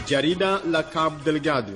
Jarida la Cabo Delgado.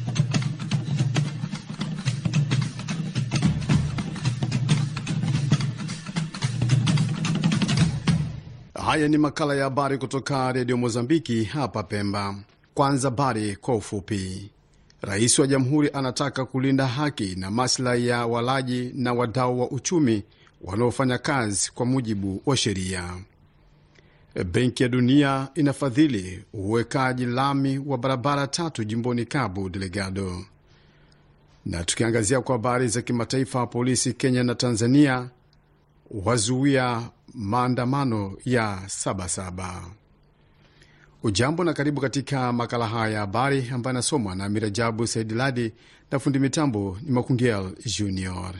Haya ni makala ya habari kutoka redio Mozambiki hapa Pemba. Kwanza habari kwa ufupi. Rais wa jamhuri anataka kulinda haki na maslahi ya walaji na wadau wa uchumi wanaofanya kazi kwa mujibu wa sheria. Benki ya Dunia inafadhili uwekaji lami wa barabara tatu jimboni Cabo Delgado. Na tukiangazia kwa habari za kimataifa, polisi Kenya na Tanzania wazuia maandamano ya Sabasaba. Ujambo na karibu katika makala haya ya habari ambayo anasomwa na Mirajabu Saidiladi na fundi mitambo ni Makungel Junior.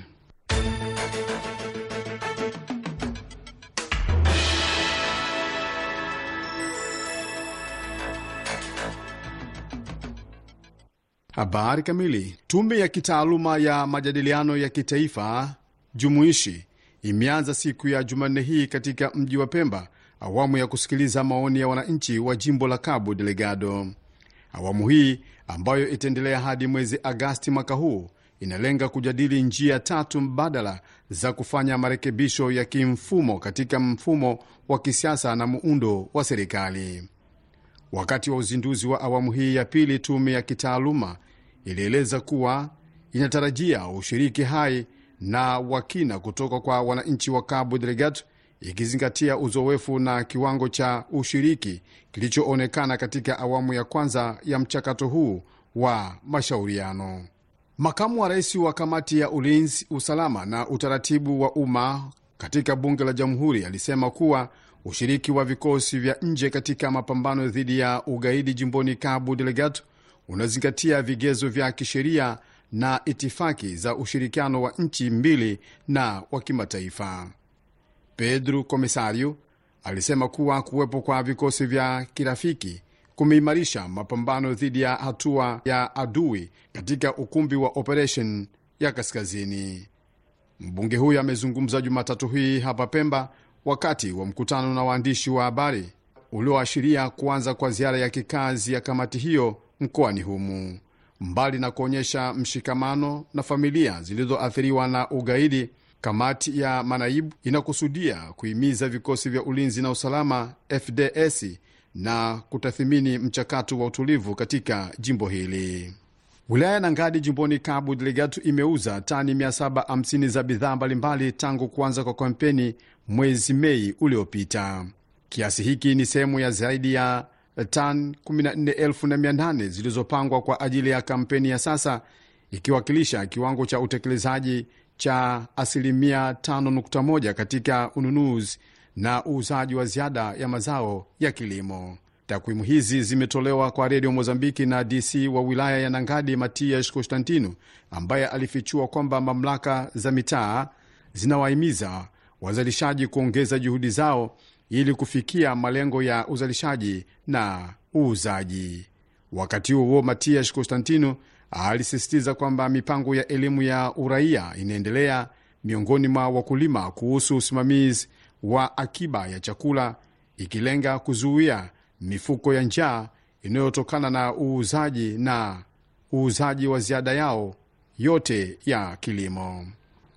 Habari kamili. Tume ya kitaaluma ya majadiliano ya kitaifa jumuishi imeanza siku ya Jumanne hii katika mji wa Pemba awamu ya kusikiliza maoni ya wananchi wa jimbo la Cabo Delgado. Awamu hii ambayo itaendelea hadi mwezi Agasti mwaka huu inalenga kujadili njia tatu mbadala za kufanya marekebisho ya kimfumo katika mfumo wa kisiasa na muundo wa serikali. Wakati wa uzinduzi wa awamu hii ya pili, tume ya kitaaluma ilieleza kuwa inatarajia ushiriki hai na wakina kutoka kwa wananchi wa Cabo Delgado, ikizingatia uzoefu na kiwango cha ushiriki kilichoonekana katika awamu ya kwanza ya mchakato huu wa mashauriano. Makamu wa rais wa kamati ya ulinzi, usalama na utaratibu wa umma katika bunge la jamhuri alisema kuwa ushiriki wa vikosi vya nje katika mapambano dhidi ya ugaidi jimboni Cabo Delgado unazingatia vigezo vya kisheria na itifaki za ushirikiano wa nchi mbili na wa kimataifa. Pedro Comisario alisema kuwa kuwepo kwa vikosi vya kirafiki kumeimarisha mapambano dhidi ya hatua ya adui katika ukumbi wa operation ya kaskazini. Mbunge huyo amezungumza Jumatatu hii hapa Pemba wakati wa mkutano na waandishi wa habari ulioashiria kuanza kwa ziara ya kikazi ya kamati hiyo mkoani humu. Mbali na kuonyesha mshikamano na familia zilizoathiriwa na ugaidi, kamati ya manaibu inakusudia kuhimiza vikosi vya ulinzi na usalama FDS na kutathimini mchakato wa utulivu katika jimbo hili. Wilaya ya Nangadi jimboni Cabo Delgado imeuza tani 750 za bidhaa mbalimbali tangu kuanza kwa kampeni mwezi Mei uliopita. Kiasi hiki ni sehemu ya zaidi ya tan 14,800 zilizopangwa kwa ajili ya kampeni ya sasa, ikiwakilisha kiwango cha utekelezaji cha asilimia 5.1 katika ununuzi na uuzaji wa ziada ya mazao ya kilimo. Takwimu hizi zimetolewa kwa redio Mozambiki na DC wa wilaya ya Nangadi, Matias Constantino, ambaye alifichua kwamba mamlaka za mitaa zinawahimiza wazalishaji kuongeza juhudi zao ili kufikia malengo ya uzalishaji na uuzaji. Wakati huo huo, Matias Constantino alisisitiza kwamba mipango ya elimu ya uraia inaendelea miongoni mwa wakulima kuhusu usimamizi wa akiba ya chakula, ikilenga kuzuia mifuko ya njaa inayotokana na uuzaji na uuzaji wa ziada yao yote ya kilimo.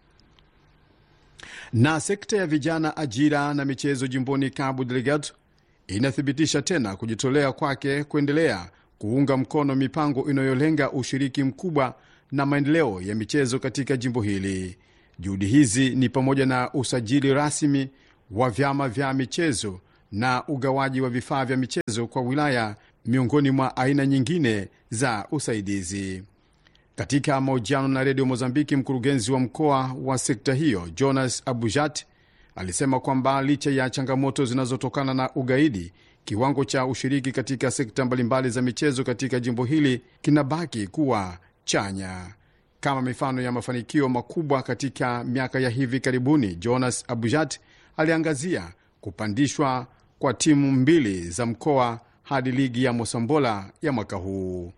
Na sekta ya vijana, ajira na michezo jimboni Cabo Delgado inathibitisha tena kujitolea kwake kuendelea kuunga mkono mipango inayolenga ushiriki mkubwa na maendeleo ya michezo katika jimbo hili. Juhudi hizi ni pamoja na usajili rasmi wa vyama vya michezo na ugawaji wa vifaa vya michezo kwa wilaya, miongoni mwa aina nyingine za usaidizi. Katika mahojiano na redio Mozambiki, mkurugenzi wa mkoa wa sekta hiyo Jonas Abujat alisema kwamba licha ya changamoto zinazotokana na ugaidi, kiwango cha ushiriki katika sekta mbalimbali za michezo katika jimbo hili kinabaki kuwa chanya. Kama mifano ya mafanikio makubwa katika miaka ya hivi karibuni, Jonas Abujat aliangazia kupandishwa kwa timu mbili za mkoa hadi ligi ya Mosambola ya mwaka huu.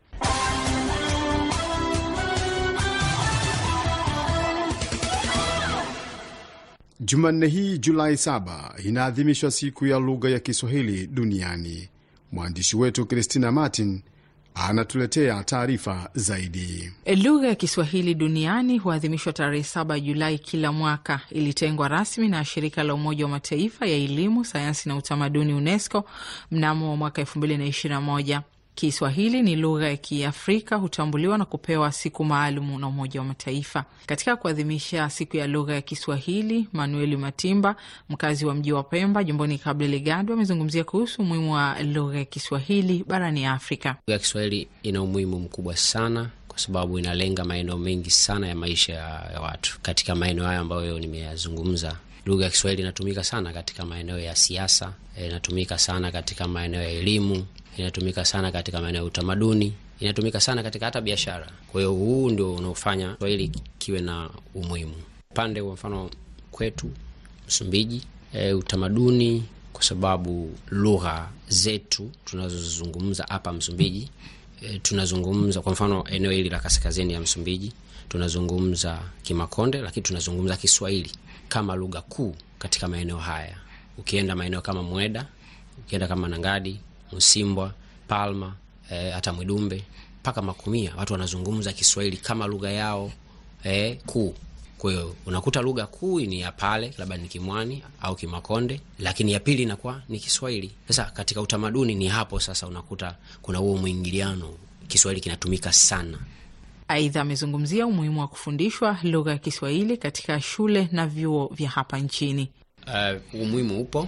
Jumanne hii Julai 7 inaadhimishwa siku ya lugha ya Kiswahili duniani. Mwandishi wetu Christina Martin anatuletea taarifa zaidi. Lugha ya Kiswahili duniani huadhimishwa tarehe saba Julai kila mwaka. Ilitengwa rasmi na shirika la Umoja wa Mataifa ya elimu, sayansi na utamaduni UNESCO mnamo mwaka elfu mbili na ishirini na moja. Kiswahili ni lugha ya Kiafrika, hutambuliwa na kupewa siku maalum na Umoja wa Mataifa. Katika kuadhimisha siku ya lugha ya Kiswahili, Manueli Matimba, mkazi wa mji wa Pemba, jimboni Cabo Delgado, amezungumzia kuhusu umuhimu wa lugha ya Kiswahili barani Afrika. Lugha ya Kiswahili ina umuhimu mkubwa sana kwa sababu inalenga maeneo mengi sana ya maisha ya watu. Katika maeneo hayo ambayo nimeyazungumza, lugha ya Kiswahili inatumika sana katika maeneo ya siasa, inatumika sana katika maeneo ya elimu inatumika sana katika maeneo ya utamaduni, inatumika sana katika hata biashara. Kwa hiyo huu ndio unaofanya Kiswahili kiwe na umuhimu upande kwa mfano kwetu Msumbiji, e, utamaduni, kwa sababu lugha zetu tunazozizungumza hapa Msumbiji, e, tunazungumza kwa mfano eneo hili la kaskazini ya Msumbiji tunazungumza Kimakonde, lakini tunazungumza Kiswahili kama lugha kuu katika maeneo haya. Ukienda maeneo kama Mweda, ukienda kama Nangadi Msimbwa, Palma, eh, hata Mwidumbe mpaka Makumia, watu wanazungumza Kiswahili kama lugha yao eh, kuu. Kwa hiyo unakuta lugha kuu ni ya pale, labda ni Kimwani au Kimakonde, lakini ya pili inakuwa ni Kiswahili. Sasa katika utamaduni ni hapo sasa unakuta kuna huo mwingiliano, Kiswahili kinatumika sana. Aidha, amezungumzia umuhimu wa kufundishwa lugha ya Kiswahili katika shule na vyuo vya hapa nchini. Uh, umuhimu upo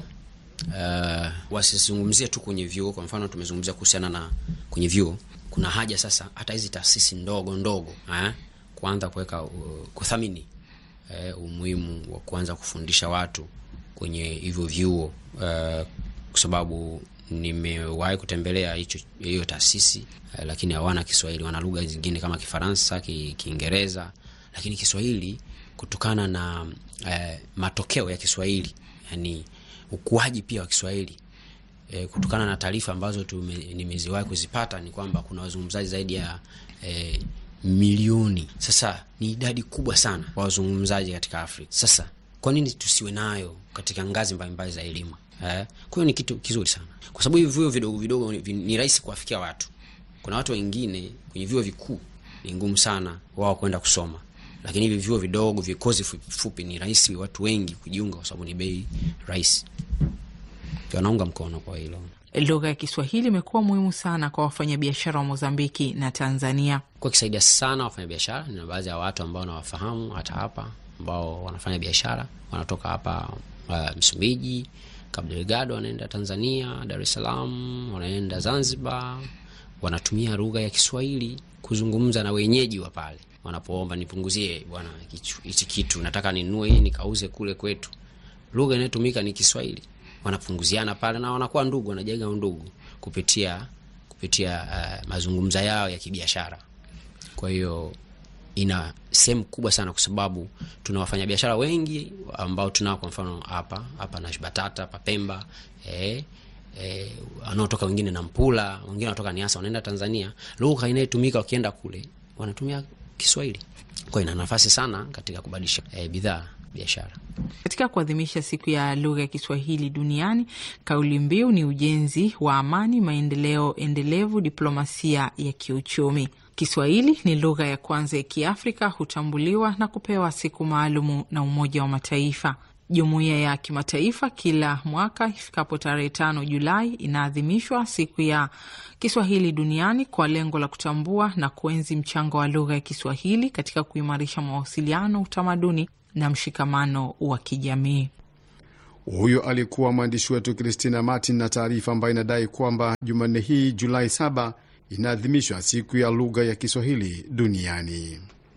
Uh, wasizungumzie tu kwenye vyuo. Kwa mfano tumezungumzia kuhusiana na kwenye vyuo, kuna haja sasa hata hizi taasisi ndogo ndogo eh, kuanza kuweka uh, kuthamini uh, umuhimu wa kuanza kufundisha watu kwenye hivyo vyuo uh, kwa sababu nimewahi kutembelea hicho hiyo taasisi uh, lakini hawana Kiswahili, wana lugha zingine kama Kifaransa, Kiingereza, lakini Kiswahili kutokana na uh, matokeo ya Kiswahili yani ukuaji pia wa Kiswahili e, kutokana na taarifa ambazo nimeziwahi kuzipata ni kwamba kuna wazungumzaji zaidi ya e, milioni. Sasa ni idadi kubwa sana wa wazungumzaji katika Afrika. Sasa kwa nini tusiwe nayo katika ngazi mbalimbali za elimu eh? Kwa hiyo ni kitu kizuri sana, kwa sababu hivi vyuo vidogo vidogo ni rahisi kuwafikia watu. Kuna watu wengine kwenye vyuo vikuu ni ngumu sana wao kwenda kusoma lakini hivi vyuo vidogo vikozi fupi, fupi ni rahisi watu wengi kujiunga kwa sababu ni bei rahisi. Wanaunga mkono kwa hilo. Lugha ya Kiswahili imekuwa muhimu sana kwa wafanyabiashara wa Mozambiki na Tanzania, kwa kisaidia sana wafanyabiashara. Nina baadhi ya watu ambao nawafahamu hata hapa ambao wanafanya biashara, wanatoka hapa uh, Msumbiji, Cabo Delgado, wanaenda Tanzania, Dar es Salaam, wanaenda Zanzibar, wanatumia lugha ya Kiswahili kuzungumza na wenyeji wa pale wanapoomba nipunguzie bwana hichi kitu nataka ninunue hii nikauze kule kwetu. Lugha inayotumika ni Kiswahili, wanapunguziana pale na wanakuwa ndugu, wanajenga undugu kupitia kupitia uh, mazungumzo yao ya kibiashara. Kwa hiyo ina sehemu kubwa sana, kwa sababu tuna wafanyabiashara wengi ambao tunao, kwa mfano hapa hapa na Batata hapa Pemba eh, eh, wanaotoka wengine na Mpula, wengine wanatoka Niasa, wanaenda Tanzania. Lugha inayotumika wakienda kule wanatumia Kiswahili. Kwa ina nafasi sana katika kubadilisha e, bidhaa biashara. Katika kuadhimisha siku ya lugha ya Kiswahili duniani, kauli mbiu ni ujenzi wa amani, maendeleo endelevu, diplomasia ya kiuchumi. Kiswahili ni lugha ya kwanza ya Kiafrika, hutambuliwa na kupewa siku maalumu na Umoja wa Mataifa. Jumuiya ya kimataifa kila mwaka ifikapo tarehe tano Julai inaadhimishwa siku ya Kiswahili duniani kwa lengo la kutambua na kuenzi mchango wa lugha ya Kiswahili katika kuimarisha mawasiliano, utamaduni na mshikamano wa kijamii. Huyo alikuwa mwandishi wetu Christina Martin na taarifa ambayo inadai kwamba Jumanne hii Julai 7 inaadhimishwa siku ya lugha ya Kiswahili duniani.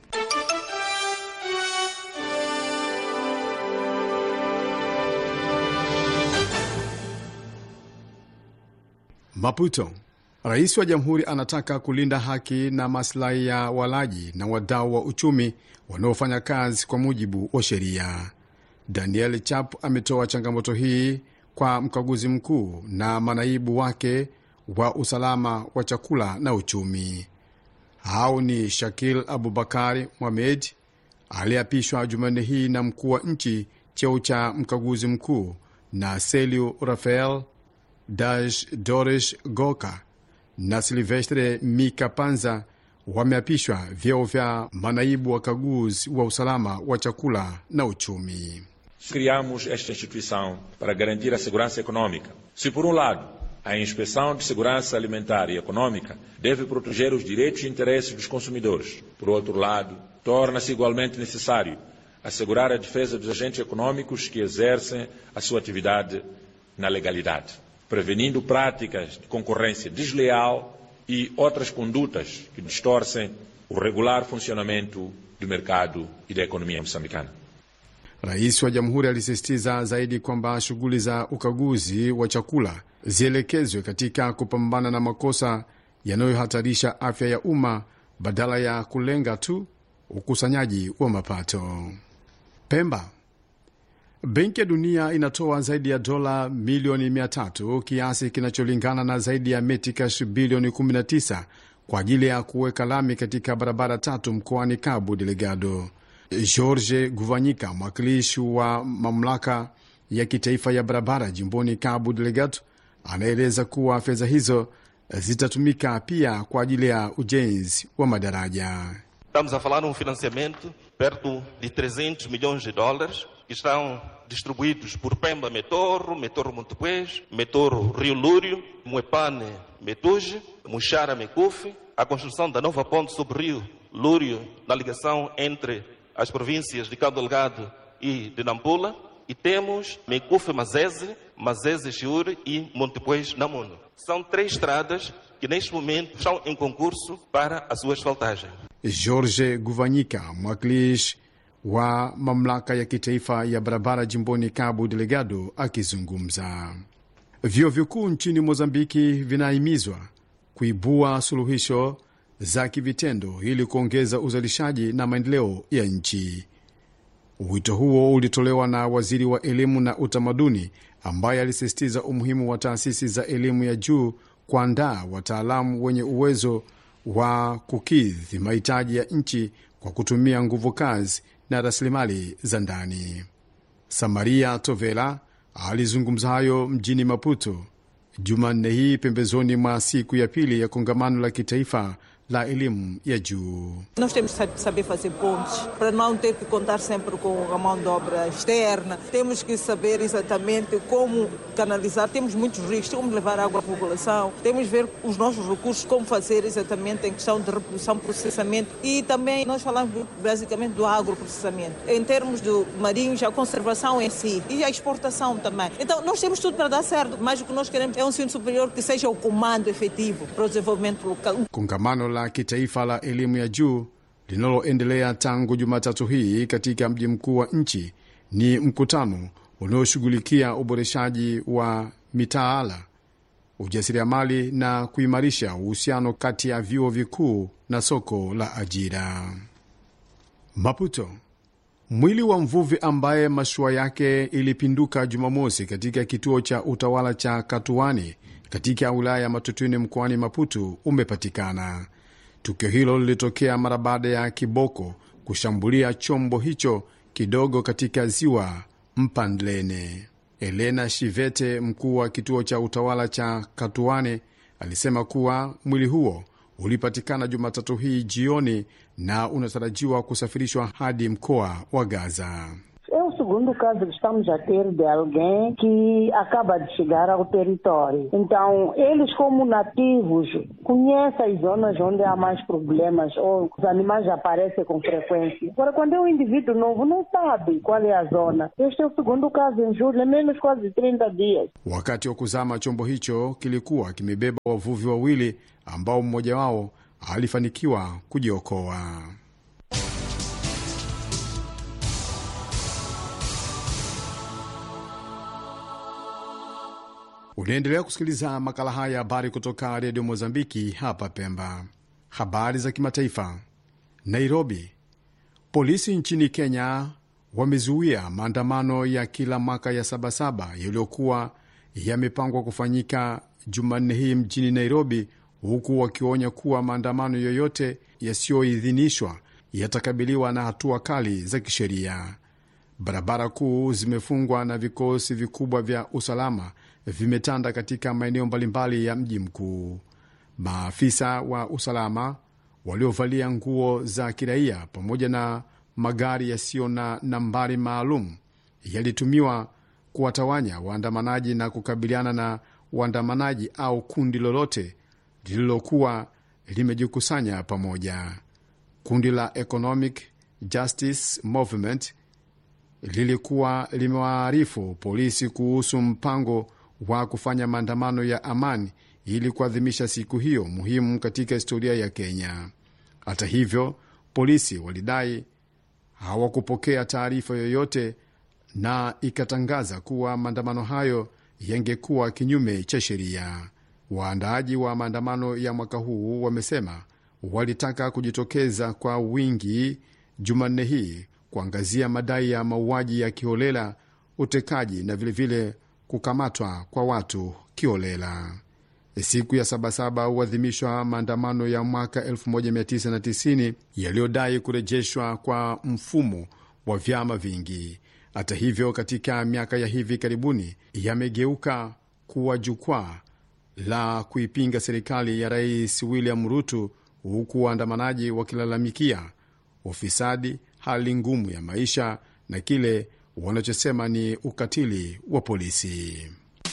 Maputo. Rais wa jamhuri anataka kulinda haki na maslahi ya walaji na wadau wa uchumi wanaofanya kazi kwa mujibu wa sheria. Daniel Chap ametoa changamoto hii kwa mkaguzi mkuu na manaibu wake wa usalama wa chakula na uchumi. Hao ni Shakil Abubakari Mohamed aliyeapishwa Jumanne hii na mkuu wa nchi cheo cha mkaguzi mkuu na Seliu Rafael Dash Dorish Goka na Silvestre Mikapanza wameapishwa vyeo vya manaibu wakaguzi wa usalama wa chakula na uchumi. Criamos esta instituição para garantir a segurança econômica. Se, por um lado, a inspeção de segurança alimentar e econômica deve proteger os direitos e interesses dos consumidores, por outro lado, torna-se igualmente necessário assegurar a defesa dos agentes econômicos que exercem a sua atividade na legalidade, prevenindo práticas de concorrência desleal e outras condutas que distorcem o regular funcionamento do mercado e da economia moçambicana. Rais wa jamhuri alisisitiza zaidi kwamba shughuli za ukaguzi wa chakula zielekezwe katika kupambana na makosa yanayohatarisha afya ya umma badala ya kulenga tu ukusanyaji wa mapato. Pemba. Benki ya Dunia inatoa zaidi ya dola milioni 300 kiasi kinacholingana na zaidi ya metikash bilioni 19 kwa ajili ya kuweka lami katika barabara tatu mkoani Cabo Delgado. George Guvanyika, mwakilishi wa mamlaka ya kitaifa ya barabara jimboni Cabo Delgado, anaeleza kuwa fedha hizo zitatumika pia kwa ajili ya ujenzi wa madaraja. Estamos a falar num financiamento perto de 300 milhões de dólares que estão distribuídos por Pemba Metorro, Metorro Montepuez, Metorro Rio Lúrio, Muepane Metuge, Muxara Mecufe, a construção da nova ponte sobre o Rio Lúrio na ligação entre as províncias de Cabo Delgado e de Nampula e temos Mecufe Mazese, Mazese Chiure e Montepuez Namuno. São três estradas que neste momento estão em concurso para a sua asfaltagem. George Guvanyika, mwakilishi wa mamlaka ya kitaifa ya barabara jimboni Cabo Delgado, akizungumza. Vyuo vikuu nchini Mozambiki vinahimizwa kuibua suluhisho za kivitendo ili kuongeza uzalishaji na maendeleo ya nchi. Wito huo ulitolewa na waziri wa elimu na utamaduni, ambaye alisisitiza umuhimu wa taasisi za elimu ya juu kuandaa wataalamu wenye uwezo wa kukidhi mahitaji ya nchi kwa kutumia nguvu kazi na rasilimali za ndani. Samaria Tovela alizungumza hayo mjini Maputo Jumanne hii pembezoni mwa siku ya pili ya kongamano la kitaifa la elimu ya juu. Nós temos que saber fazer pontes para não ter que contar sempre com a mão de obra externa. Temos que saber exatamente como canalizar. Temos muitos rios, como levar água à população. Temos que ver os nossos recursos, como fazer exatamente em questão de reprodução, processamento. E também nós falamos basicamente do agroprocessamento. Em termos do marinhos, a conservação em si e a exportação também. Então nós temos tudo para dar certo, mas o que nós queremos é um ensino superior que seja o comando efetivo para o desenvolvimento local. Kongamano la kitaifa la elimu ya juu linaloendelea tangu Jumatatu hii katika mji mkuu wa nchi ni mkutano unaoshughulikia uboreshaji wa mitaala, ujasiriamali na kuimarisha uhusiano kati ya vyuo vikuu na soko la ajira. Maputo. Mwili wa mvuvi ambaye mashua yake ilipinduka Jumamosi katika kituo cha utawala cha Katuani katika wilaya ya Matutini mkoani Maputo umepatikana. Tukio hilo lilitokea mara baada ya kiboko kushambulia chombo hicho kidogo katika ziwa Mpandlene. Elena Shivete, mkuu wa kituo cha utawala cha Katuane, alisema kuwa mwili huo ulipatikana Jumatatu hii jioni na unatarajiwa kusafirishwa hadi mkoa wa Gaza. É o segundo caso que estamos a ter de alguém que acaba de chegar ao território. Então, eles, como nativos, conhecem as zonas onde há mais problemas ou os animais aparecem com frequência. Agora, quando é um indivíduo novo, não sabe qual é a zona. Este é o segundo caso em julho, é menos quase 30 dias. Wakati wa kuzama, chombo hicho kilikuwa kimebeba wavuvi wawili ambao mmoja wao alifanikiwa kujiokoa. Unaendelea kusikiliza makala haya ya habari kutoka redio Mozambiki hapa Pemba. Habari za kimataifa. Nairobi, polisi nchini Kenya wamezuia maandamano ya kila mwaka ya Sabasaba yaliyokuwa yamepangwa kufanyika Jumanne hii mjini Nairobi, huku wakionya kuwa maandamano yoyote yasiyoidhinishwa yatakabiliwa na hatua kali za kisheria. Barabara kuu zimefungwa na vikosi vikubwa vya usalama vimetanda katika maeneo mbalimbali ya mji mkuu. Maafisa wa usalama waliovalia nguo za kiraia pamoja na magari yasiyo na nambari maalum yalitumiwa kuwatawanya waandamanaji na kukabiliana na waandamanaji au kundi lolote lililokuwa limejikusanya pamoja. Kundi la Economic Justice Movement lilikuwa limewaarifu polisi kuhusu mpango wa kufanya maandamano ya amani ili kuadhimisha siku hiyo muhimu katika historia ya Kenya. Hata hivyo, polisi walidai hawakupokea taarifa yoyote na ikatangaza kuwa maandamano hayo yangekuwa kinyume cha sheria. Waandaaji wa maandamano ya mwaka huu wamesema walitaka kujitokeza kwa wingi Jumanne hii kuangazia madai ya mauaji ya kiholela, utekaji na vilevile vile kukamatwa kwa watu kiholela. Siku ya Sabasaba huadhimishwa maandamano ya mwaka 1990 yaliyodai kurejeshwa kwa mfumo wa vyama vingi. Hata hivyo, katika miaka ya hivi karibuni yamegeuka kuwa jukwaa la kuipinga serikali ya Rais William Ruto, huku waandamanaji wakilalamikia ufisadi, hali ngumu ya maisha na kile wanachosema ni ukatili wa polisi.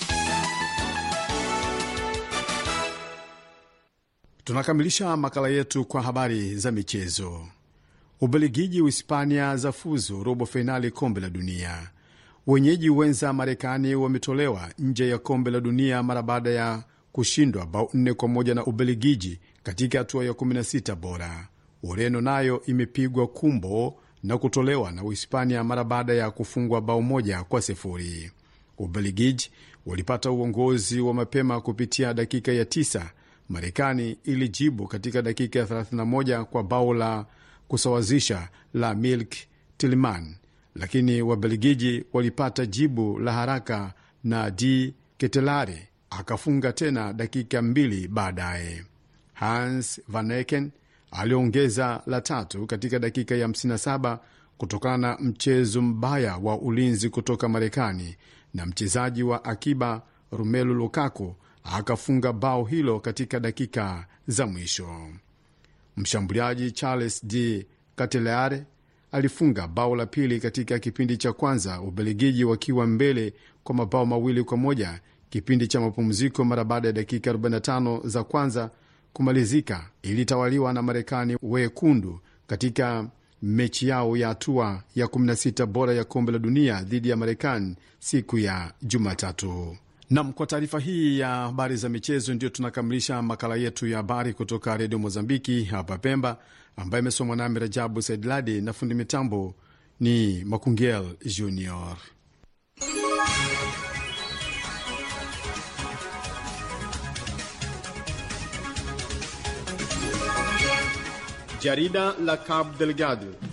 Tunakamilisha makala yetu kwa habari za michezo. Ubelgiji, Uhispania za fuzu robo fainali kombe la dunia. Wenyeji wenza Marekani wametolewa nje ya kombe la dunia mara baada ya kushindwa bao nne kwa moja na Ubelgiji katika hatua ya 16 bora. Ureno nayo imepigwa kumbo na kutolewa na Uhispania mara baada ya kufungwa bao moja kwa sifuri. Ubelgiji walipata uongozi wa mapema kupitia dakika ya tisa. Marekani ilijibu katika dakika ya 31 kwa bao la kusawazisha la Milk Tilman, lakini Wabelgiji walipata jibu la haraka na D Ketelare akafunga tena dakika mbili baadaye. Hans Vaneken aliongeza la tatu katika dakika ya 57 kutokana na mchezo mbaya wa ulinzi kutoka Marekani, na mchezaji wa akiba Romelu Lukaku akafunga bao hilo katika dakika za mwisho. Mshambuliaji Charles de Cateleare alifunga bao la pili katika kipindi cha kwanza, Ubelgiji wakiwa mbele kwa mabao mawili kwa moja kipindi cha mapumziko. Mara baada ya dakika 45 za kwanza kumalizika, ilitawaliwa na Marekani wekundu katika mechi yao ya hatua ya 16 bora ya kombe la dunia dhidi ya Marekani siku ya Jumatatu. Nam, kwa taarifa hii ya habari za michezo, ndio tunakamilisha makala yetu ya habari kutoka redio Mozambiki hapa Pemba, ambaye imesomwa nami Rajabu Saidladi na fundi mitambo ni Makungel Junior. Jarida la Cabo Delgado